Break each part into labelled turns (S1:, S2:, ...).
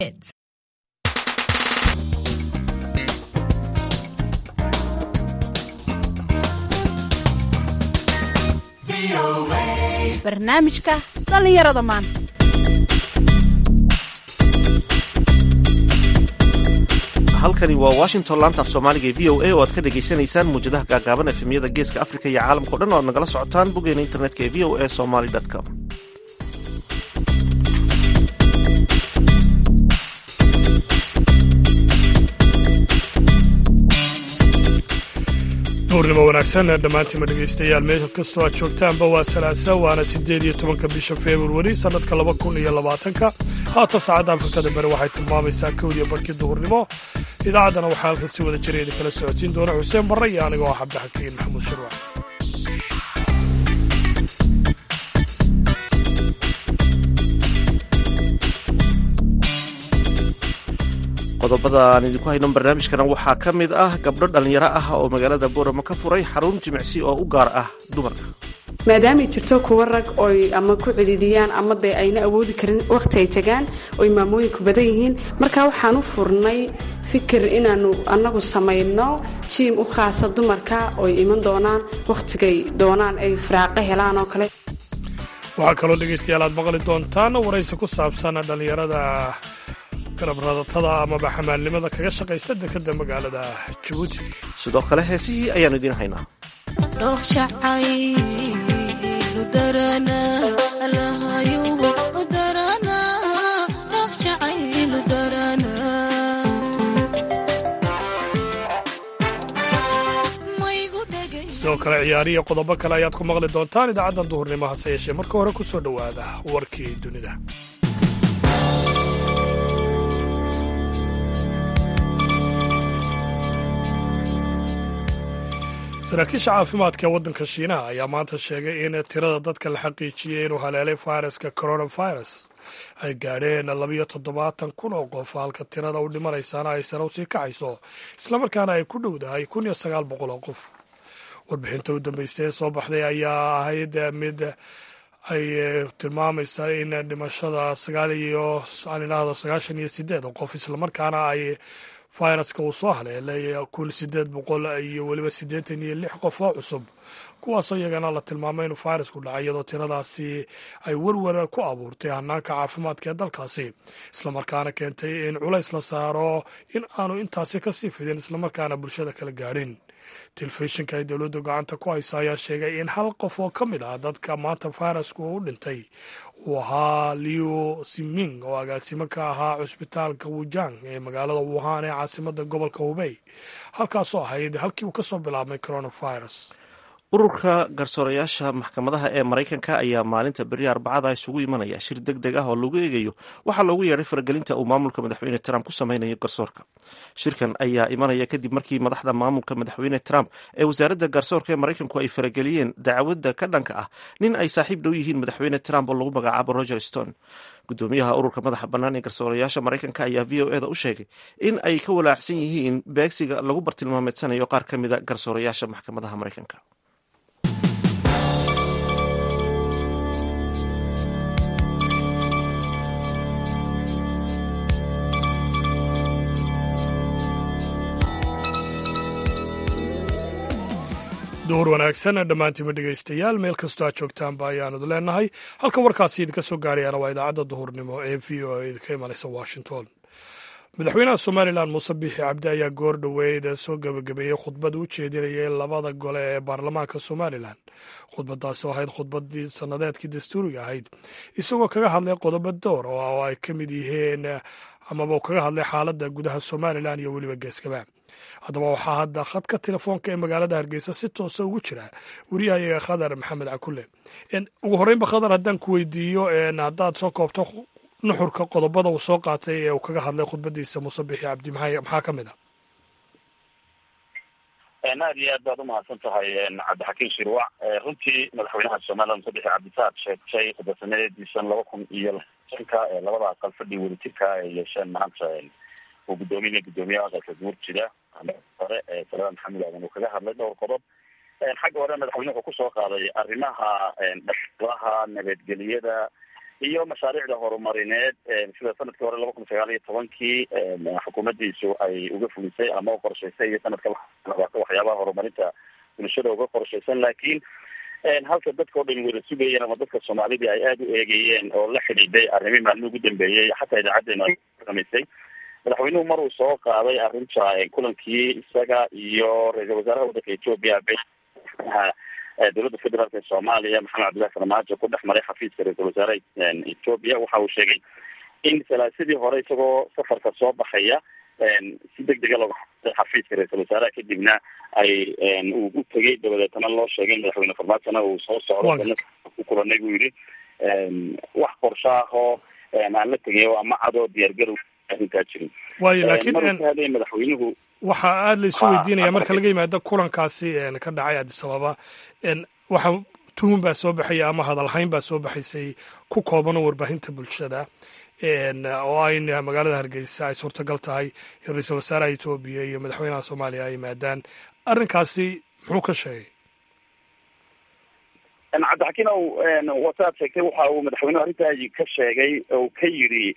S1: Hits. barnaamijka dhallinyarada maanta
S2: halkani waa washington laanta af soomaaliga ee v o a oo aad ka dhagaysanaysaan muwjadaha gaagaaban efemyada geeska afrika iyo caalamkao dhan o aad nagala socotaan boggeena internetka ee v o a somaly com
S3: duurnimo wanaagsan dhammaantiima dhegaystayaal meel kastoo aad joogtaanba waa salaasa waana siddeed iyo tobanka bisha februari sannadka laba kun iyo labaatanka haatan saacadda afrikada bari waxay tilmaamaysaa kowdiyo barkii duhurnimo idaacaddana waxaa halkan si wada jira idin kala socodsiin doona xuseen barre iyo anigoo ah cabdixakiin maxamuud shirwac
S2: qodobada aan idinku hayno barnaamijkana waxaa ka mid ah gabdho dhallinyaro ah oo magaalada booramo ka furay xarun jimicsi oo u gaar ah dumarka
S4: maadaamay jirto kuwa rag oy ama ku celiliyaan ama dee ayna awoodi karin wakhti ay tagaan oy maamooyinku badan yihiin marka waxaan u furnay fikir inaannu annagu samayno jiim u khaasa dumarka oy iman doonaan wakhtigay doonaan ay firaaqo helaan oo kale
S3: waxaa kaloo dhegaystayaal aad maqli doontaan waraysi ku saabsan dhallinyarada garabradatada amaba xamaalnimada kaga shaqaysta dekada magaalada jabuuti
S2: sidoo kale heesihii ayaannu idiin haynaa
S3: sidoo kale ciyaariya qodobo kale ayaad ku maqli doontaan idaacaddan duhurnimo hase yeeshee marka hore ku soo dhowaada warkii dunida saraakiisha caafimaadka ee waddanka shiinaha ayaa maanta sheegay in tirada dadka la xaqiijiyey inuu haleelay fayraska coronavirus ay gaadheen labiyo toddobaatan kun oo qof halka tirada u dhimanaysaana ay sare usii kacayso islamarkaana ay ku dhowdahay kun iyo sagaal boqol oo qof warbixinta u dambeysay ee soo baxday ayaa ahayd mid ay tilmaamaysa in dhimashada sagaal iyo aan idhaahdo sagaashan iyo sideed oo qof islamarkaana ay fayraska uu soo haleelay kun sideed boqol iyo weliba siddeetan iyo lix qof oo cusub kuwaasoo iyagana la tilmaamay inuu fayrasku dhacay iyadoo tiradaasi ay werwer ku abuurtay hanaanka caafimaadka ee dalkaasi islamarkaana keentay in culays la saaro in aanu intaasi kasii fidin islamarkaana bulshada kala gaadhin telefishinka ay dowladdu gacanta ku haysa ayaa sheegay in hal qof oo ka mid ah dadka maanta fayrasku u dhintay uu ahaa liu siming oo agaasimo ka ahaa cusbitaalka wujang ee magaalada wuhan ee caasimada gobolka hubey halkaasoo ahayd halkii uu kasoo bilaabmay coronavirus
S2: ururka garsoorayaasha maxkamadaha ee maraykanka ayaa maalinta beri arbacada isugu imanaya shir deg deg ah oo lagu eegayo waxaa loogu yeedhay faragelinta uu maamulka madaxweyne trump ku sameynayo garsoorka shirkan ayaa imanaya kadib markii madaxda maamulka madaxweyne trump ee wasaaradda garsoorka ee maraykanku ay farageliyeen dacwadda ka dhanka ah nin ay saaxiib dhow yihiin madaxweyne trump oo lagu magacaabo roger stone gudoomiyaha ururka madaxa bannaan ee garsoorayaasha maraykanka ayaa v o eda u sheegay in ay ka walaacsan yihiin beegsiga lagu bartilmaameedsanayo qaar ka mida garsoorayaasha maxkamadaha maraykanka
S3: duhur wanaagsan dhammaantiima dhegaystayaal meel kastoo aad joogtaanba ayaanadu leenahay halka warkaasi idinka soo gaarayana waa idaacadda duhurnimo ee v o a idinka imanaysa washington madaxweynaha somalilan muuse biixi cabdi ayaa goor dhoweyd soo gebagabeeyey khudbad u jeedinayay labada gole ee baarlamaanka somalilan khudbadaasi oo ahayd khudbadii sannadeedkii dastuuriga ahayd isagoo kaga hadlay qodobo door oo ay ka mid yihiin amaba kaga hadlay xaaladda gudaha somalilan iyo weliba geeskaba haddaba waxaa hadda khadka telefoonka ee magaalada hargeysa si toosa ugu jira wariyahayaga khadar maxamed cakule ugu horreynba khadar haddaan ku weydiiyo haddaad soo koobto nuxurka qodobada uu soo qaatay ee uu kaga hadlay khudbadiisa muuse bixi cabdi maxaa ka mid ah
S5: aad iyo aad baad umahadsan tahay cabdixakiin shirwac runtii madaxweynaha somalilan muuse bixi cabdisaad sheegtay khudbasameediisan laba kun iyo shanka labada aqal fadhi welitirka ay yeesheen maanta uu guddoominaya guddoomiyaha aqalka guurjida hore salada maxamed aadan uu kaga hadlay dhowr qodob xagga hore madaxweyne wuxuu kusoo qaaday arrimaha dhaqlaha nabadgeliyada iyo mashaariicda horumarineed sida sanadkii hore laba kun sagaal iyo tobankii xukuumaddiisu ay uga fulisay ama qorshaysay iyo sanadka labaata waxyaabaha horumarinta bulshada uga qorshaysan laakiin halka dadka o dhan wada sugayeen ama dadka soomaalidii ay aada u eegayeen oo la xidhiiday arrimii maalmihi ugu dambeeyey xataa idaacadeenu ay samaysay madaxweynuhu mar uu soo qaaday arrinta kulankii isaga iyo ra-iisal wasaaraha waddanka etoobiya dowladda federaalk ee soomaaliya maxamed cabdillahi farmaajo ku dhex maray xafiiska ra-iisal wasaaraha etoobiya waxa uu sheegay in salaasadii hore isagoo safarka soo baxaya si deg dega looga xafiiska ra-iisal wasaaraha kadibna ay uu u tegay dabadeetana loo sheegay in madaxweyne farmaajona uu soo socdo ku kulanay buu yidhi wax qorshaahoo aan la tegay ama cadoo diyaargarow arrintaa jirin
S3: waayo laakiin
S5: maruu madaxweynuhu
S3: waxaa aada la isu weydiinaya marka laga yimaado kulankaasi ka dhacay addis ababa waxa tuhun baa soo baxaya ama hadalhayn baa soo baxaysay ku kooban oo warbaahinta bulshada oo ayn magaalada hargeysa ay suurtagal tahay in ra-iisal wasaaraha etoobiya iyo madaxweynaha soomaaliya ay yimaadaan arrinkaasi muxuu ka sheegay
S5: cabdixakiin ow wataad sheegtay waxa uu madaxweynuhu arrintaa ka sheegay oo ka yidhi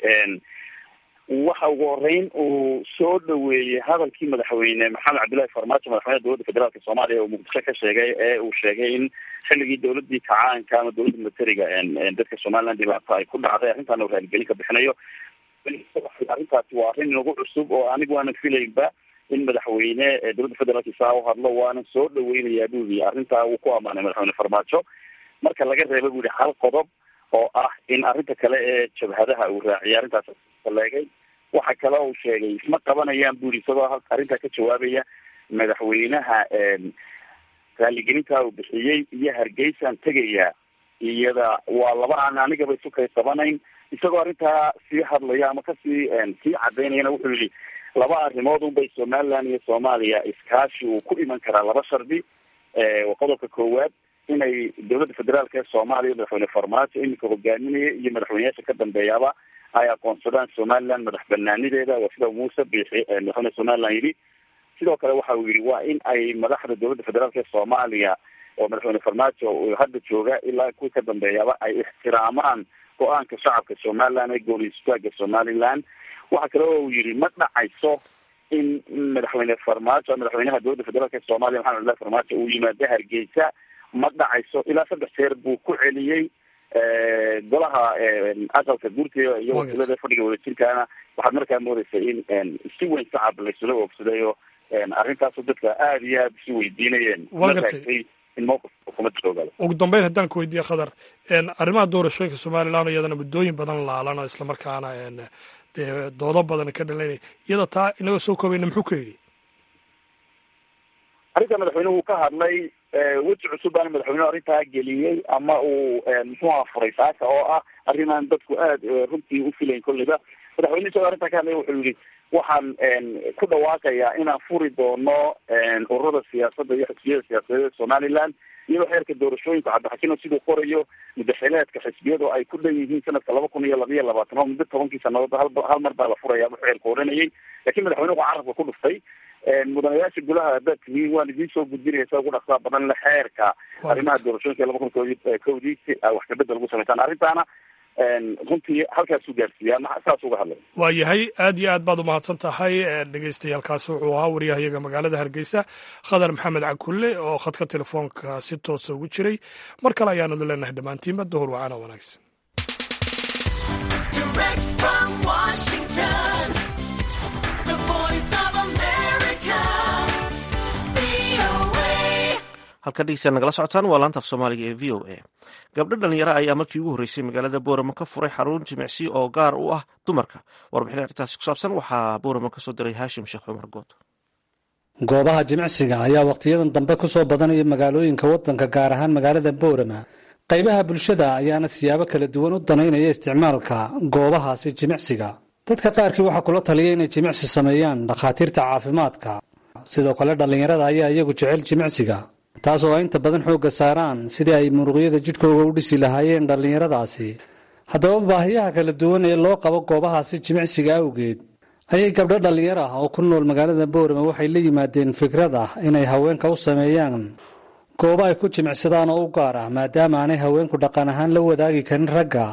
S5: waxa ugu horeyn uu soo dhaweeyey hadalkii madaxweyne maxamed cabdillahi farmaajo madaxweynaha dowladda federaalk soomaaliya oo muqdisho ka sheegay ee uu sheegay in xilligii dowladii kacaanka ama dowladda militariga dadka somaliland dhibaato ay ku dhacday arrintaana uu raaligelin ka bixinayo arrintaasi waa arrin nagu cusub oo anigu aanan filaynba in madaxweyne dowladda federaalk saa u hadlo waanan soo dhaweynayaa buu yii arrintaa uu ku amaanay madaxweyne farmaajo marka laga reeba bu yihi hal qodob oo ah in arrinta kale ee jabhadaha uu raaciyay arrintaas leegay waxa kale uu sheegay isma qabanayaan buri isagoo arrintaa ka jawaabaya madaxweynaha raaligelintaa uu bixiyey iyo hargeysaan tegaya iyada waa laba aan anigaba isu kay qabanayn isagoo arrintaa sii hadlaya ama kasii sii cadaynayana wuxuu yihi laba arrimood unbay somaliland iyo soomaaliya iskaashi uu ku iman karaa laba shardi qodobka koowaad inay dowladda federaalk ee soomaaliya madaxweyne farmaajo iminka hogaaminaya iyo madaxweyneyaasha ka dambeeyaba ay aqoonsadaan somaliland madax banaanideeda waa sida muuse biixi madaxweyne somaliland yidhi sidoo kale waxa uu yidhi waa in ay madaxda dowladda federaalk ee soomaaliya oo madaxweyne farmaajo uu hadda jooga ilaa kuwii ka dambeeyaba ay ixtiraamaan go-aanka shacabka somaliland ee gooniystaaga somaliland waxa kale oo uu yidhi ma dhacayso in madaxweyne farmaajo madaxweynaha dowladda federaalk ee soomaaliya maxamed abdillahi farmaajo uu yimaado hargeysa ma dhacayso ilaa saddex jeer buu ku celiyey golaha aqalka gurtiga iyo wakiilada fadhiga wadajirkaana waxaad markaa moodeysa in si weyn shacab laysula oogsaday oo arrintaasu dadka aada iyo aada isu weydiinayeen
S3: gartay
S5: in mowqifka xukuumadda soo galo
S3: ugu dambeyn haddaan ku weydiiye khadar arrimaha doorashooyinka somaliland iyadana muddooyin badan laalan oo islamarkaana dee doodo badan ka dhalanaya iyada taa inagoo soo koobayna muxuu ka yidhi
S5: arrinta madaxweynuhu ka hadlay weji cusub baana madaxweynuhu arrintaa geliyey ama uu muxuuha furay saaka oo ah arrimaan dadku aada runtii u filayn kolleyba madaxweyne isagoo arrintaa ka hadlaya wuxuu yihi waxaan ku dhawaaqayaa inaan furi doono ururada siyaasadda iyo xisbiyada siyaasadeed ee somaliland iyadoo xeerka doorashooyinka cabdixakiino siduu qorayo mudaxileedka xisbiyadu ay ku dhan yihiin sanadka laba kun iyo labiyo labaatan oo muddo tobankii sanadood hal hal mar baa la furaya bu xeerka oranayay lakin madaxweynuhu carabka ku dhuftay mudanayaasha golaha haddaad tihiin waan idiin soo gudbinaysa ugu dhaqsaa badan le xeerka arrimaha doorashooyinka laba kun kodi kowdii si wax kabedel ugu samaysaan arrintaana runtii halkaasuu gaarsiiyaa saas uga hadlay
S3: waa yahay aad iyo aad baad umahadsan tahay dhegeystayaaalkaasi wuxuu ahaa wariyahayaga magaalada hargeysa khadar maxamed cakulle oo khadka telefoonka si toosa ugu jiray mar kale ayaanadu leenahay dhammaantiinba duhur wacaana wanaagsan
S2: halka dhegeysta nagala socotaan waa laanta af soomaaliga ee v o a gabdho dhalinyaro ayaa markii ugu horreysay magaalada boorama ka furay xarun jimicsi oo gaar u ah dumarka warbixin arrintaasi ku saabsan waxaa boorama ka soo diray haashim sheekh cumar good
S6: goobaha jimicsiga ayaa wakhtiyadan dambe ku soo badanaya magaalooyinka waddanka gaar ahaan magaalada boorama qaybaha bulshada ayaana siyaabo kala duwan u danaynaya isticmaalka goobahaasi jimicsiga dadka qaarkii waxaa kula taliya inay jimicsi sameeyaan dhakhaatiirta caafimaadka sidoo kale dhallinyarada ayaa iyagu jecel jimicsiga taas oo ay inta badan xoogga saaraan sidii ay muruqyada jidhkooga u dhisi lahaayeen dhallinyaradaasi haddaba baahiyaha kala duwan ee loo qabo goobahaasi jimicsiga awgeed ayay gabdho dhallinyar ah oo ku nool magaalada boorama waxay la yimaadeen fikrad ah inay haweenka u sameeyaan goobo ay ku jimicsadaan oo u gaar ah maadaama aanay haweenku dhaqan ahaan la wadaagi karin ragga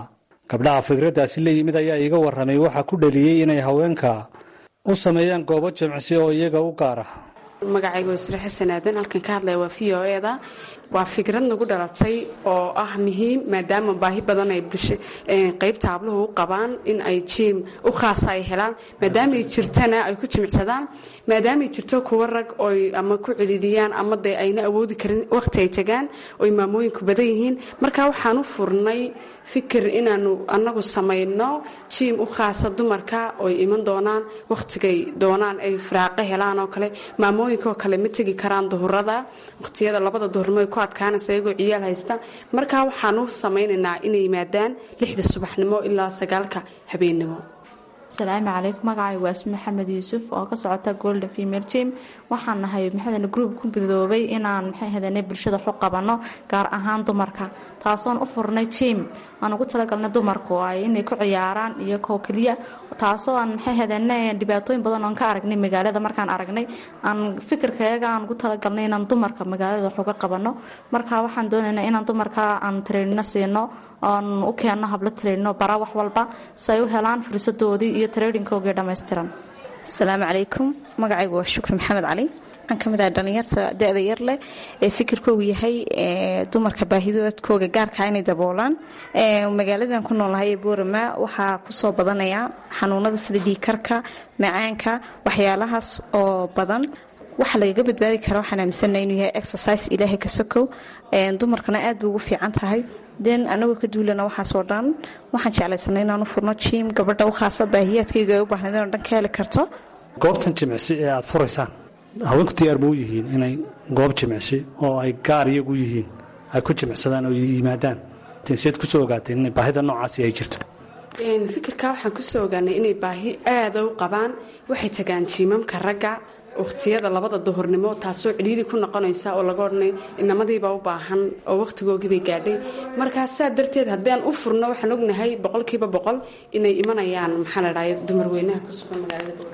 S6: gabdhaha fikraddaasi la yimid ayaa iiga warramay waxaa ku dhaliyey inay haweenka u sameeyaan goobo jimcsi oo iyaga u gaar ah
S4: magacayga wasre xasan aadan halkan ka hadlaya waa v o eda waa fikrad nagu dhalatay oo ah muhiim maadaama baahi badan ay qaybta habluhu u qabaan in ay jiim u khaasa ay helaan maadaamay jirtana ay ku jimicsadaan maadaamay jirto kuwa rag oy ama ku celiliyaan ama de ayna awoodi karin wakhti ay tagaan oy maamooyinku badan yihiin marka waxaan u furnay fikir inaanu annagu samayno jiim u khaasa dumarka oy iman doonaan wakhtigay doonaan ay firaaqo helaan oo kale maamooyinkaoo kale ma tegi karaan duhurada wakhtiyada labada duhurnimo ay ku adkaanaysa iyagoo ciyaal haysta markaa waxaan u samaynaynaa inay yimaadaan lixda subaxnimo ilaa sagaalka habeennimo
S7: asalaamu calaykum magacaygu waa ismi maxamed yuusuf oo ka socota golden female jim waxaan nahay maxadan group ku bidoobay inaan maxay hadane bulshada xu qabanno gaar ahaan dumarka taasoon u furnay jim aan ugu talagalnay dumarku ay inay ku ciyaaraan iyo koo keliya taasoo aan maxay hadane dhibaatooyin badan oon ka aragnay magaalada markaan aragnay aan fikirkayaga aan ugu talagalnay inaan dumarka magaalada wax uga qabanno marka waxaan doonaynaa inaan dumarka aan tareenino siino oon u keenno hablo tareenino bara wax walba si ay u helaan fursadoodii iyo tareedinkoogii dhammaystiran
S8: asalaamu calaykum magacaygu waa shukri maxamed cali waxaan ka mid ahay dhallinyarta da-da yar leh ee fikirkoogu yahay dumarka baahidoodkooga gaarkaa inay daboolaan magaaladan ku noolnahay ee boorama waxaa kusoo badanaya xanuunada sida dhiikarka macaanka waxyaalahaas oo badan waxa lagaga badbaadi kara waxaan aaminsana inuu yahay exercise ilaahay ka sokow dumarkana aad bay ugu fiican tahay den anagoo ka duulana waxaasoo dhan waxaan jeclaysanay inaanu furno jiim gabadha u khaasa baahiyaadkayga ay u baahnayd inoo dhan ka heli karto
S6: goobtan jimicsi ee aad furaysaan haweenku diyaar ma u yihiin inay goob jimicsi oo ay gaar iyagu yihiin ay ku jimicsadaan oo yimaadaan tenseed kusoo ogaateen inay baahida noocaasi ay jirto
S4: fikirka waxaan kusoo ogaanay inay baahi aada u qabaan waxay tagaan jiimamka ragga wakhtiyada labada duhurnimo taasoo cidhiiri ku noqonaysa oo laga odhanay inamadiiba u baahan oo wakhtigoogiibay gaadhay markaa saa darteed haddaan u furno waxaan ognahay boqolkiiba boqol inay imanayaan maxaa la dhahay dumarweynaha ku sugan magaalada boor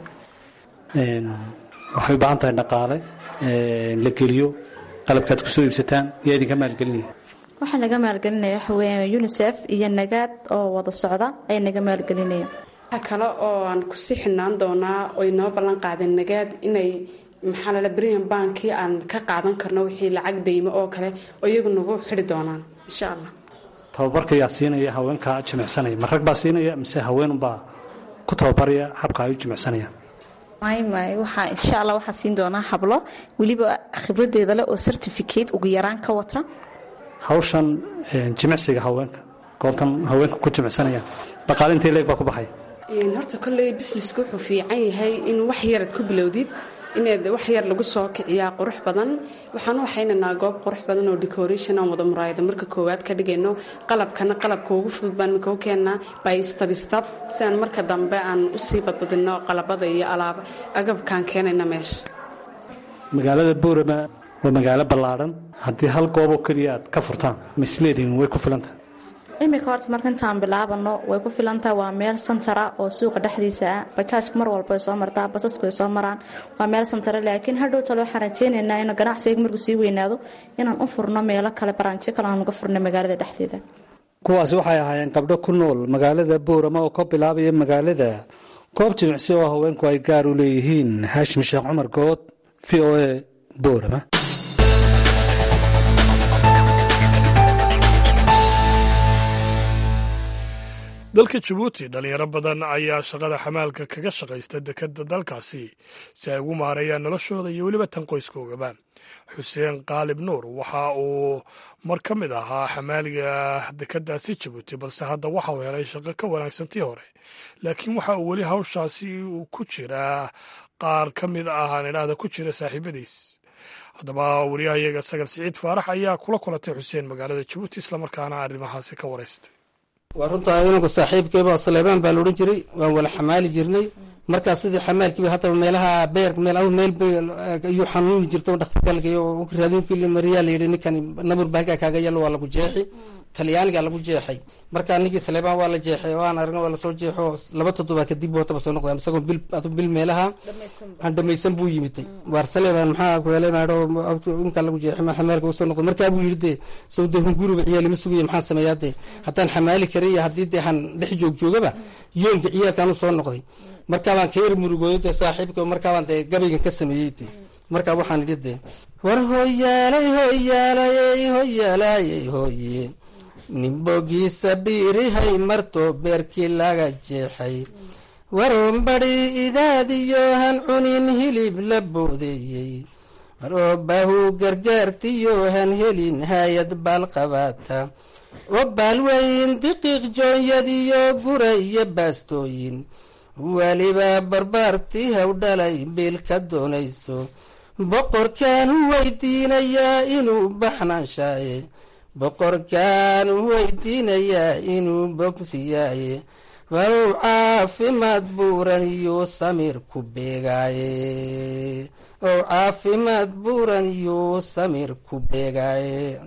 S6: waxay u baahan tahay dhaqaale la geliyo qalabkaad kusoo iibsataan yaa idinka maalgelinaya
S7: waxaa naga maalgelinaya waxa weeyaan unisef iyo nagaad oo wada socda ay naga maalgelinaya
S4: waxa kale oo aan kusii xidhnaan doonaa oy noo ballan qaadeen nagaad inay maxaa lala brian bankii aan ka qaadan karno wixii lacag daymo oo kale oo iyagu nagu xidhi doonaan insha allah
S6: tababarka yaa siinaya haweenka jimicsanaya ma rag baa siinaya mise haweenunbaa ku tababaraya habka ay u jimicsanayaan
S8: may may waxaa insha allah waxaa siin doonaa hablo weliba khibradeeda leh oo certificate ugu yaraan ka wata
S6: hawshan jimicsiga haweenka goobtan haweenka ku jimicsanayaan dhaqaale intee leeg baa ku baxaya
S4: horta kolley businesku wuxuu fiican yahay in wax yarad ku bilowdid inaad wax yar lagu soo kiciyaa qurux badan waxaan u waxaynaynaa goob qurux badan oo decoration aan wada muraayada marka koowaad ka dhigayno qalabkana qalabka ugu fudud baan minka u keennaa by stabstab si aan marka dambe aan usii badbadino qalabada iyo alaab agabkaan keenayna meesha
S6: magaalada boorama waa magaalo ballaadhan haddii hal gooboo keliya aad ka furtaan misleedin way ku filantahay
S7: iminka horta marka intaan bilaabano way ku filantaha waa meel santara oo suuqa dhexdiisa ah bajaajka mar walba ay soo martaa basasku ay soo maraan waa meel santara laakiin hadhow tale waxaan rajeynaynaa in ganacsiga markuu sii weynaado inaan u furno meelo kale baraanjyo kale aan uga furno magaalada dhexdeeda
S6: kuwaasi waxay ahaayeen gabdho ku nool magaalada boorama oo ka bilaabaya magaalada goob jimicsi oo haweenku ay gaar u leeyihiin haashim sheekh cumar good v o a boorama
S3: dalka jabuuti dhalinyaro badan ayaa shaqada xamaalka kaga shaqaysta dekadda dalkaasi si ay ugu maareeyaan noloshooda iyo weliba tan qoyskoogaba xuseen qaalib nuur waxa uu mar ka mid ahaa xamaaliga dekadaasi jabuuti balse hadda waxa uu helay shaqo ka wanaagsantii hore laakiin waxa uu weli hawshaasi uu ku jiraa qaar ka mid ah aan idhaahda ku jira saaxiibadiis haddaba wariyahayaga sagal siciid faarax ayaa kula kulatay xuseen magaalada jabuuti islamarkaana arrimahaasi ka waraystay
S9: waa runtaa inanku saaxiibkeyba saleebaan baa la odhan jiray waan wala xamaali jirnay markaas sidii xamaalkiiba haddaba meelaha beer meel aw meel ayuu xanuuni jirta dhakhtarkalkay oo raadinkii mariyaa la yidhi ninkan nabur baa halkaa kaaga yalo waa lagu jeexi talyaaniga lagu jeexay marka ninkii saleebaan waa la jeexay oo aan aragna waa lasoo jeexo laba toddobaa kadib hootaba soo noqda isagoo bil adu bil meelaha aan dhamaysan buu yimiday waar saleebaan maxaa kuhelay maadho imkaa lagu jeexay ma xamaalka usoo noqda markaa buu yidhi dee sow dee hunguriba ciyaalima sugaya maxaan sameeyaa dee haddaan xamaali kara iyo haddii dee aan dhex joog joogaba yoomka ciyaalkaan usoo noqday markaabaan ka yar murugooyo dee saaxiibka markaabaan dee gabaygan ka sameeyey dee markaa waxaan idhi dee war hoyaalay hoyaalayey hoyaalayey hoye nimbogiisa biirihay marto beerkii laga jeexay waroonbadhi idaadiyo han cunin hilib la boodeeyey waroo baahu gargaartiyo han helin haayad baal qabaata oo baalweyn diqiiq joonyadiyo gura iyo baastooyin weliba barbaartii haw dhalay biil ka doonayso boqorkaan u weydiinayaa inuu baxnaanshaye boqorkaan u weydiinayaa inuu bogsiyaaye walow caafimaad buuran iyo samir ku beegaaye ow caafimaad buuran iyo samir ku beegaaye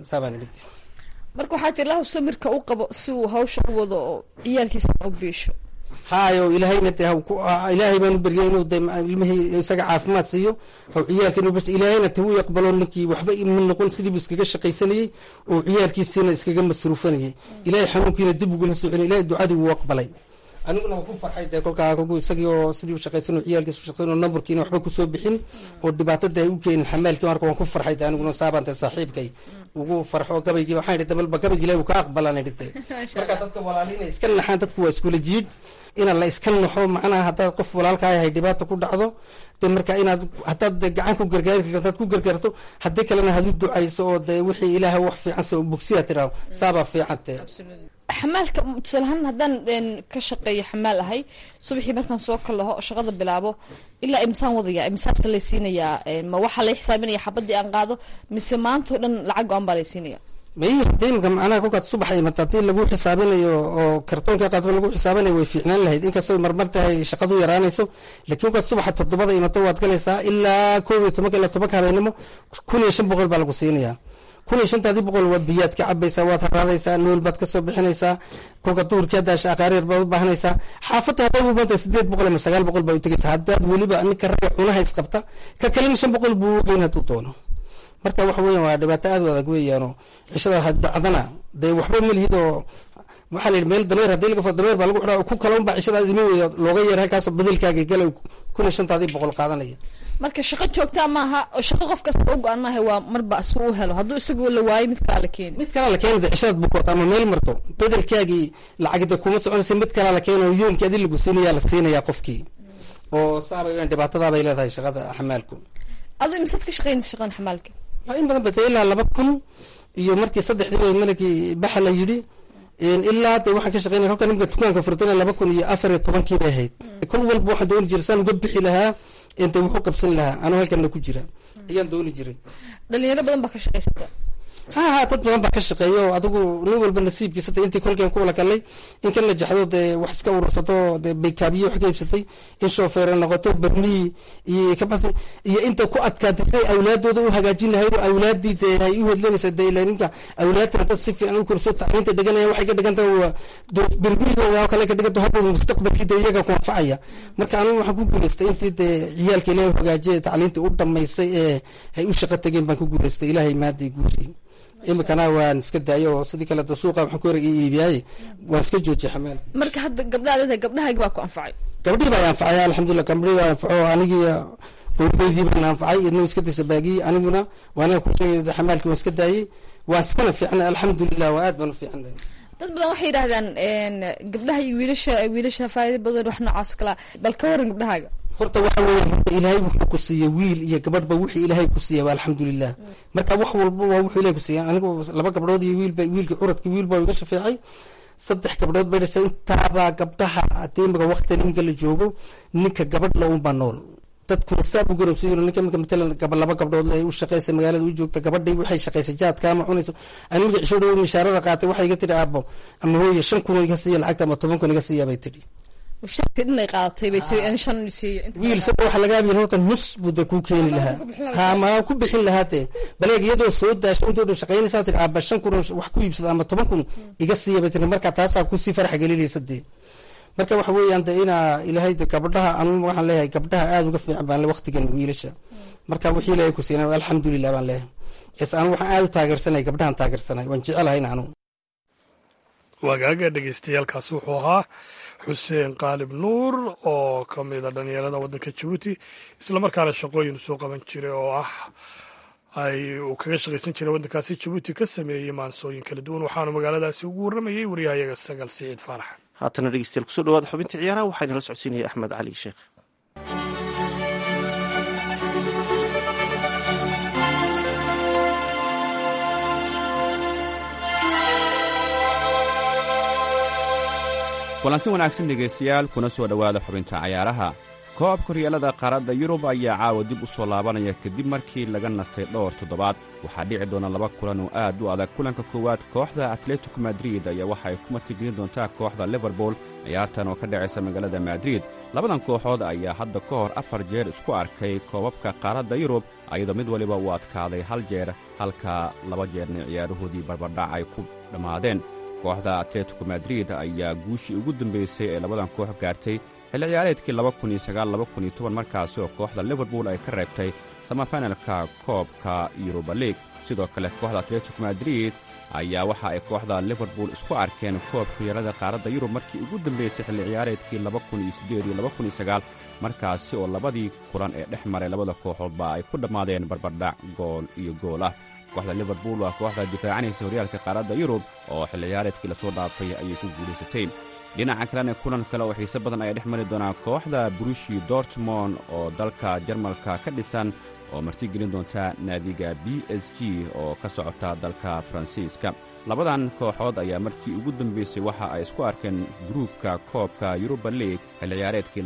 S1: marka waxaa tir lahu samirka u qabo si uu hawsha u wado oo ciyaalkiisa u biisho
S9: haayo ilaahayna dee ilaahay baanu beryay inuu de ilmihii isaga caafimaad siiyo haw ciyaalka inuu bas ilaahayna te u aqbalo ninkii waxba ma noqon sidiibu iskaga shaqaysanayey oo ciyaalkiisina iskaga masruufanayay ilahay xanuunkiina dib uguma soo celin ilahay ducadii wuu aqbalay aniguna waa ku farxay dee kolkaa kolku isagii oo sidii u shaqaysan oo ciyaalkiisa u shaqaysan oo nambarkiina waxba kusoo bixin oo dhibaatada ay u keenin xamaalkii marka waan ku farxay dee aniguna saabaan dee saaxiibkay ugu farxo gabaygii waxaan idhi dabalba gabaygi ilahi uu ka aqbalaan idhi dee marka dadka walaaliina iska naxaan dadku waa iskula jiidh ina la iska naxo macnaha haddaad qof walaalkaa yahay dhibaata ku dhacdo de marka inaad haddaad de gacan ku gargaari karto hadaad ku gargaarto haddii kalena had u ducayso oo de wixii ilaaha wax fiican se bogsiya tiraado saabaa fiican te
S1: xamaalka tusaalahaan haddaan ka shaqeeyo xamaal ahay subaxii markaan soo kalaho shaqada bilaabo ilaa imsaan wadaya imsaasta lay siinayaa ma waxaa lay xisaabinaya xabadii aan qaado mise maantao dhan lacag go-an baa lay siinaya
S9: mayi hadii imka macnaha kolkaad subax imata haddii lagu xisaabinayo oo kartoonka qaadba lagu xisaabinayo way fiicnaan lahayd inkastoo marmar tahay shaqadu yaraanayso lakiin kolkaad subaxa toddobada imato waad galaysaa ilaa koob iyo tobanka ilaa tobanka habeenimo kun iyo shan boqol baa lagu siinayaa kun iyo shantaadii boqol waa biyaad ka cabaysaa waad haraadaysaa nool baad kasoo bixinaysaa kolka duhurkii hadaasha aqaareer baad u baahanaysaa xaafadda hadday u banta sideed boqol ama sagaal boqol baa u tegaysaa haddaad weliba ninka ragga cunaha isqabta ka kalena shan boqol buu ugeyn hadduu doono marka waxa weyan waa dhibaato aad u adag weeyaanoo cishadaas dacdana dee waxba malihid oo waxaa la yidhi meel dameer haddii laga fo dameer baa lagu xidhaa ku kala unbaa cishadaas idima weya looga yeer halkaasoo bedelkaaga gala kun iyo shantaadii boqol qaadanaya
S1: marka shaqo joogtaa maaha oo shaqo qof kasta u go-an maaha waa marba si u helo hadduu isagu la waayo mid kalaa la keeni
S9: mid kalaa la keena de cishadaad bukoota ama meel marto bedelkaagii lacagda kuma soconaysa mid kalaa la keena oo yoomkii adi lagu siinayaa la siinayaa qofkii oo saabay dhibaatadaabay leedahay shaqada xamaalku
S1: adu imisaad ka shaqeynaysa shaqadan xamaalka
S9: in badan bata ilaa laba kun iyo markii saddexdii malakii baxa la yidhi ilaa de waxaan ka shaqeynaya kolka nimka dukaanka furtana laba kun iyo afar iyo tobankii bay ahayd kol walba waxaan dooni jiray saan uga bixi lahaa inta wuxuu qabsan lahaa anoo halkana ku jira ayaan dooni jiray
S1: dhalinyaro badan baa ka shaqaysata
S9: ha ha dad badan baa ka shaqeeya oo adigu nin walba nasiibkiisa de intii kolkeen ku wala kalay in ka najaxdo dee wax iska urursato dee baykaabiye wax ka iibsatay in shoofeere noqoto barmii iyo kabati iyo inta ku adkaatay siday awlaadooda u hagaajin lahayd oo awlaadii dee ay u hedlanaysa dee ila ninka awlaadkana dad si fiican u korso tacliinta dhiganaya waxay ka dhigan tahay waa barmihooda oo kale ka dhiganto hadda mustaqbalkii dee iyaga ku anfacaya marka anigu waxaan ku guulaystay intii dee ciyaalka ilaahay hagaajiya tacliintii u dhamaysay ee ay u shaqo tageen baan ku guulaystay ilaahay maadii guushay imikana waan iska daayo oo sidii kale da suuqa waxaan ku hore iibiyaaye waan iska joojiyay xamaal
S1: marka hadda gabdhaha leedahay gabdhahayga baa ku anfacay
S9: gabdhihii baa anfacay alxamdulilah gabdhihii baa anfaco anigii owdaydii baan anfacay idna iska daysa baagiyey aniguna waan ku sheegay xamaalkii waan iska daayey waan iskana fiicnay alxamdulilah waa aad baan u fiicnay
S1: dad badan waxay yidhaahdaan gabdhaha iyo wiilasha wiilasha faa'iida badan wax noocaas kala bal ka waran gabdhahaaga
S9: horta waxa weeyaan horta ilaahay wuxuu ku siiyey wiil iyo gabadhba wixii ilaahay ku siiyey waa alxamdulilah marka wax walba waa wuxuu ilahay ku siiyey anigu laba gabdhood iyo wiilba wiilkii curadkii wiilba iga shafeecay saddex gabdhood bay dhashay intaabaa gabdhaha haddii imika waqti ninka la joogo ninka gabadh la unbaa nool dadkuna saab u garabsiyo ninka imika matalan gaba laba gabdhood ay u shaqeysa magaalada u joogta gabadhay waxay shaqeysay jaadka ama cunayso ani imika cisho dhow mishaarada qaatay waxay iga tidhi aabo ama hooye shan kun iga siiya lacagta ama toban kun iga siiya bay tidhi
S1: mushaarka dhinay qaadatay bay tiri in shan siiyo inta
S9: wiil isaga waxa laga yaabaya horta nus buu de kuu keeni lahaa ha ma ku bixin lahaa dee baleeg iyadoo soo daashay intoo dhan shaqaynaysaa tiri aaba shan kun wax ku iibsada ama toban kun iga siiya bay tiri marka taasaa kusii farax gelinaysa dee marka waxa weeyaan de inaa ilaahay de gabdhaha anu waxaan leeyahay gabdhaha aada uga fiican baan le waqtigan wiilasha marka wixii ilaahay ku siina alxamdulilah baan leeyahay es anu waxaan aada u taageersanay gabdhahan taageersanay waan jecelahay anu
S3: wagaaga dhegeystayaaalkaasi wuxuu ahaa xuseen qaalib nuur oo ka mida dhalinyarada waddanka jabuuti islamarkaana shaqooyin soo qaban jiray oo ah ay uu kaga shaqaysan jiray waddankaasi jabuuti ka sameeyey maansooyin kala duwan waxaanu magaaladaasi ugu warramayey waryahayaga sagal siciid faarax
S2: haatana dhegeystayaal kusoo dhawaada xubinta ciyaaraha waxaana la socodsiinaya axmed cali sheekh
S10: kulansi wanaagsan dhegaystayaal kuna soo dhowaada xubinta cayaaraha koobka horyaalada qaaradda yurub ayaa caawa dib u soo laabanaya kadib markii laga nastay dhowr toddobaad waxaa dhici doona laba kulan oo aad u adag kulanka koowaad kooxda atletico madrid ayaa waxa ay ku martigelin doontaa kooxda liverpool ciyaartan oo ka dhacaysa magaalada madrid labadan kooxood ayaa hadda ka hor afar jeer isku arkay koobabka qaaradda yurub ayadoo mid waliba uu adkaaday hal jeer halka laba jeerna ciyaarahoodii barbardhac ay ku dhammaadeen kooxda atletico madrid ayaa guushii ugu dambaysay ee labadan koox gaartay xilli ciyaareedkii markaasi oo kooxda liverpool ay ka reebtay samafinalka koobka yuruba league sidoo kale kooxda atletico madrid ayaa waxa ay kooxda liverpool isku arkeen koobka horyaalada qaaradda yurub markii ugu dambaysay xilli ciyaareedkii markaasi oo labadii kulan ee dhex maray labada kooxoodba ay ku dhammaadeen barbardhac gool iyo gool ah kooxda liverpool waa kooxda difaacanaysa horyaalka qaaradda yurub oo xilli ciyaareedkii lasoo dhaafay ayay ku guulaysatay dhinaca kalena kulan kale oo xiise badan ayaa dhex mari doonaa kooxda brushi dortmond oo dalka jarmalka ka dhisan oo martigelin doonta naadiga b s g oo ka socota dalka faransiiska labadan kooxood ayaa markii ugu dambaysay waxa ay isku arkeen gruubka koobka yuruba league xilli ciyaareedkii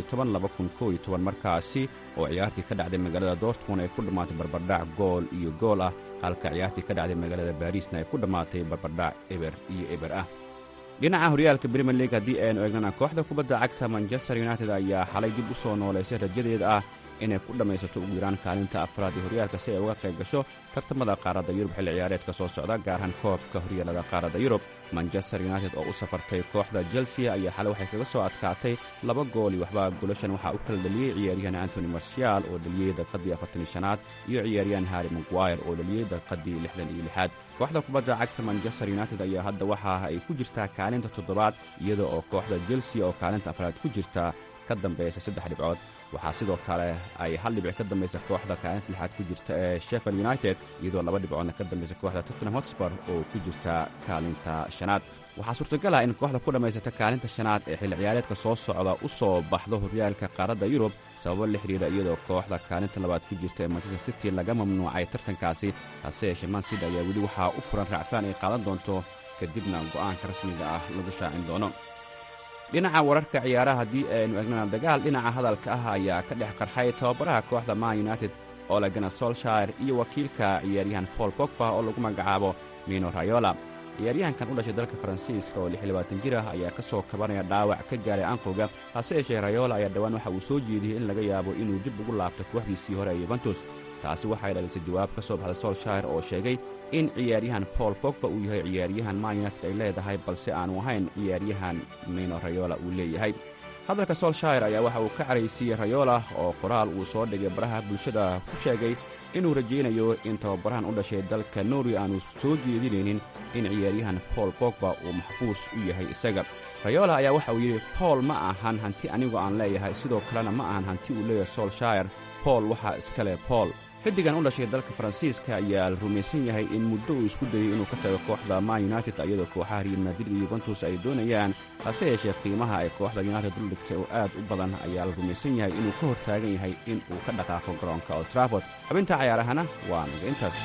S10: markaasi oo ciyaartii ka dhacday magaalada dortmond ay ku dhammaatay barbardhac gool iyo gool ah halka ciyaartii ka dhacday magaalada barisna ay ku dhammaatay barbardhac eber iyo eber ah dhinaca horyaalka brimier league haddii aynu eegnana kooxda kubadda cagta manchester united ayaa xalay dib u soo noolaysay rajadeeda ah inay ku dhammaysato ugu yaraan kaalinta afraad ee horyaalka si ay uga qayb gasho tartamada qaaradda yurub xilli ciyaareedka soo socda gaar ahaan koobka horyaalada qaaradda yurub manchester united oo u safartay kooxda chelsea ayaa xalay waxay kaga soo adkaatay laba gool iyo waxba golashan waxaa u kala dhaliyey ciyaaryahan antony marshaal oo dhaliyey daqiadii afartanii shanaad iyo ciyaaryahan harry maguire oo dhaliyey daqiadii lixdan iyo lixaad kooxda kubadda cagta manchester united ayaa hadda waxa ay ku jirtaa kaalinta toddobaad iyada oo kooxda chelsea oo kaalinta afraad ku jirta ka dambaysa saddex dhibcood waxaa sidoo kale ay hal dhibic ka dambaysa kooxda kaalinta lixaad ku jirta ee sheffield united iyadoo laba dhibcoodna ka dambaysa kooxda tottenham hotspur oo ku jirta kaalinta shanaad waxaa suurtagal ah in kooxda ku dhammaysata kaalinta shanaad ee xilli ciyaareedka soo socda u soo baxdo horyaalka qaaradda yurub sababo la xidhiira iyadoo kooxda kaalinta labaad ku jirta ee manchester city laga mamnuucay tartankaasi hase yeeshee mancid ayaa weli waxaa u furan raacfaan ay qaadan doonto kadibna go'aanka rasmiga ah lagu shaacin doono dhinaca wararka ciyaaraha haddii aynu egnana dagaal dhinaca hadalka ah ayaa ka dhex qarxay tababaraha kooxda man united olegana solshire iyo wakiilka ciyaaryahan paul bogba oo lagu magacaabo mino rayola ciyaaryahankan u dhashay dalka faransiiska oo lixlabaatan jir ah ayaa ka soo kabanaya dhaawac ka gaaray anqowga hase yeeshee rayola ayaa dhowaan waxa uu soo jeediyey in laga yaabo inuu dib ugu laabto kooxdiisii hore ee yuventus taasi waxay dhalisay jawaab ka soo baxday solshire oo sheegay in ciyaaryahan paul bogba uu yahay ciyaaryahan man united ay leedahay balse aanu ahayn ciyaaryahan mino rayola uu leeyahay hadalka solshire ayaa waxa uu ka caraysiiyey rayola oo qoraal uu soo dhigay baraha bulshada ku sheegay inuu rajaynayo in tababarahan u dhashay dalka norway aanu soo jeedinaynin in ciyaaryahan paul bogba uu maxfuus u yahay isaga rayola ayaa waxa uu yidhi paul ma ahan hanti anigu aan leeyahay sidoo kalena ma ahan hanti uu leeyahay solshire paul waxaa iska leh paul xiddigan u dhashay dalka faransiiska ayaa la rumaysan yahay in muddo uu isku dayey inuu ka tago kooxda man united iyadoo kooxaha real madrid iyo yuventus ay doonayaan hase yeeshee qiimaha ay kooxda united dul dhigtay oo aad u badan ayaa la rumaysan yahay inuu ka hor taagan yahay in uu ka dhaqaaqo garoonka old traford xubinta cayaarahana waa naga intaas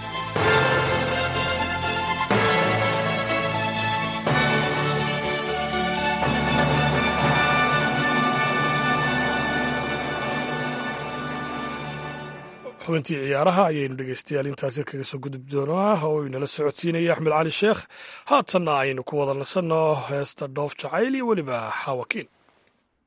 S3: xubintii ciyaaraha ayaynu dhegeystayaal intaasi kaga soo gudub doonaa oo inala socodsiinaya axmed cali sheekh haatanna aynu ku wada nasanno heesta dhoof jacayl iyo weliba xaawakiin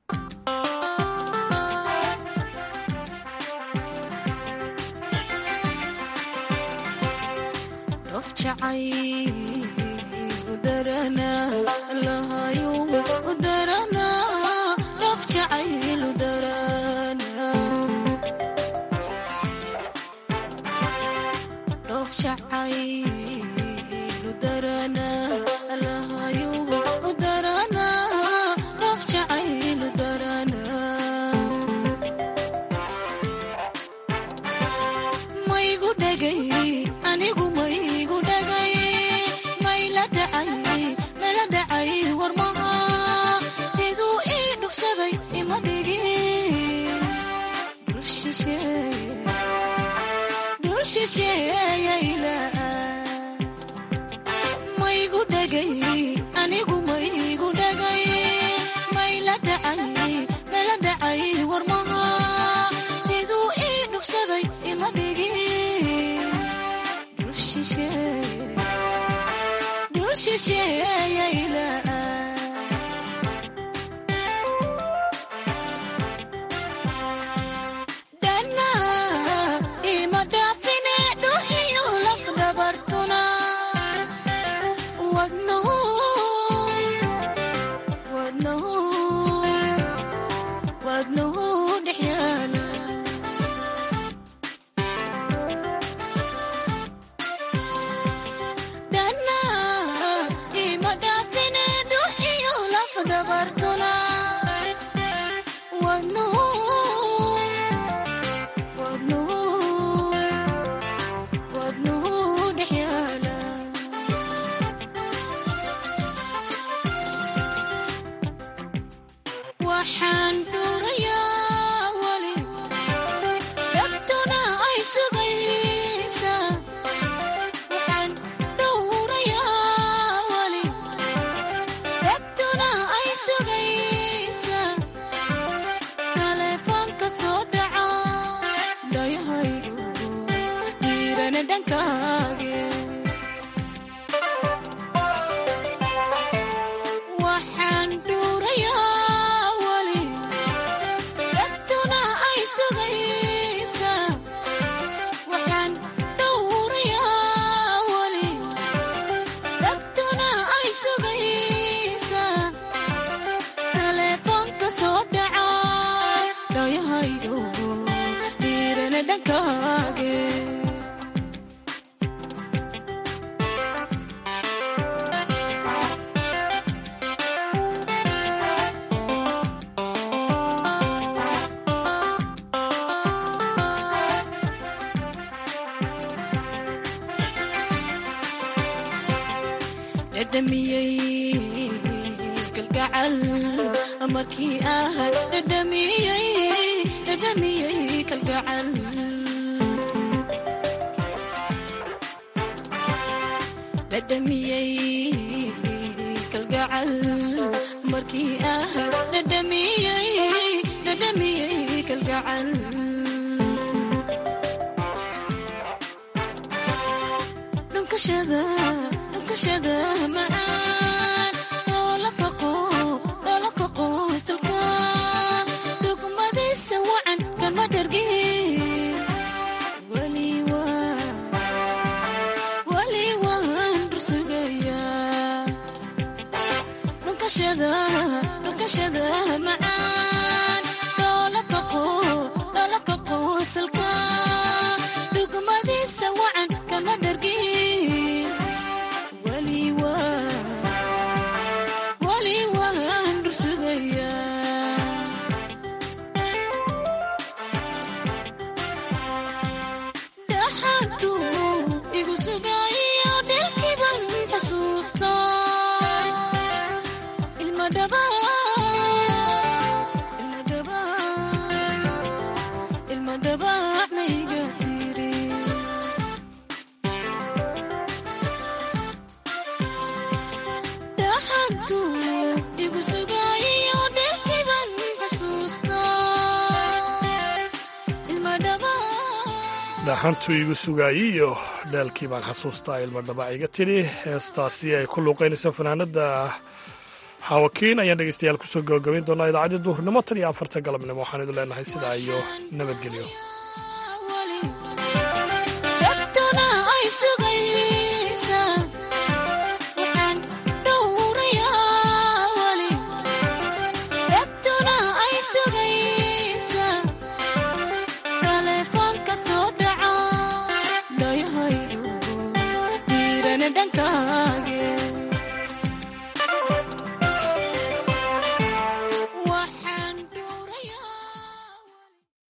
S3: dhaxantu igu sugaayey iyo dhaalkii baan xasuustaa ilma dhabac iga tidhi heestaasi ay ku luuqaynayso fanaanada xaawakiin ayaan dhegeystayaal kusoo gabagabayn doonaa idaacaddii duhurnimo tan iyo afarta galabnimo waxaan idin leenahay sidaa iyo nabadgelyo